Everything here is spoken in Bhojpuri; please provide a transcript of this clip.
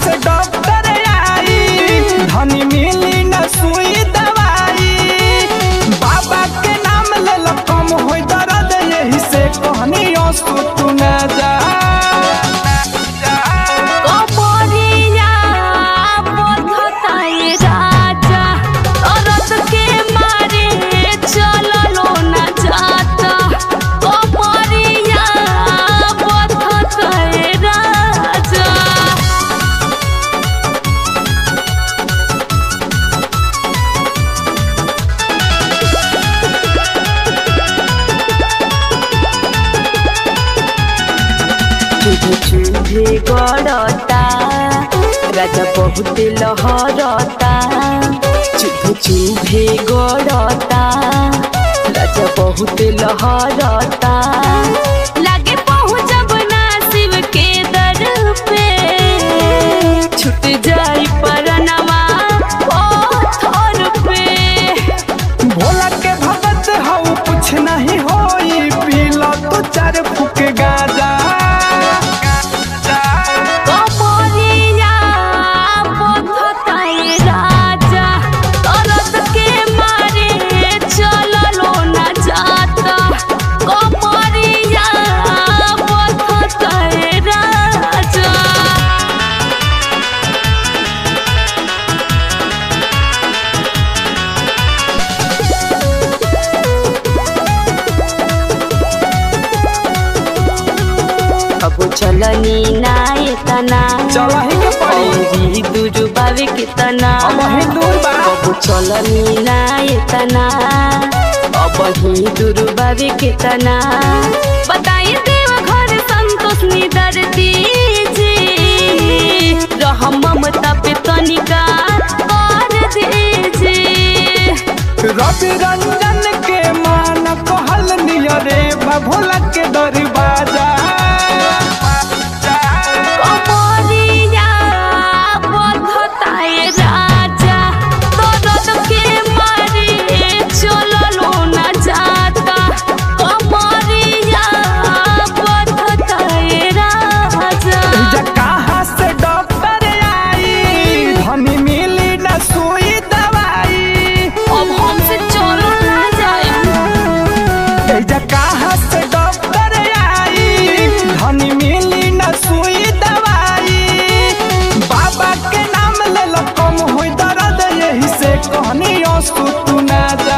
से डॉक्टर आई धनी मिली न सुई दवाई बाबा के नाम ले लो कम होई दर्द यही से कहनी असु तू न जा कबरिया बधताए राजा औरत के मारे चललो ना जाता कबरिया बधताए राजा चुभे चुभे गड़ता राजा बहुत लहरता चुभे चुभे गड़ता राजा बहुत लहरता लागे पहुँचब ना शिव के दर पे छूट जाई परनमा पत्थर पे भोला के भगत हऊ कुछ नहीं होई पीला तू चार फुक गाजा कबरिया बधताए राजा औरत के मारे चललो ना जाता कबरिया बधताए राजा अब चलनी ना एतना चलही के पड़ी औरी दूर बावे कितना अब ही दूर बा अब चलनी ना एतना अब ही दूर बावे कितना बताई देव घर संतोष निदर दीजी रह ममता पे तनिका कर दीजी रवि रंजन के मान कहल नियरे बा भोला के दरवाजा कबरिया बधताए राजा दर्द के मारे चललो ना जाता कबरिया बधताए राजा जा कहाँ से डॉक्टर आई धनी मिली न सुई दवाई अब हमसे चलो ना जाए जा कहाँ से डॉक्टर आई धनी मिली न सुई दवाई बाबा के नाम ले लो कम होई दर्द यही से कहनी असु तू ना जा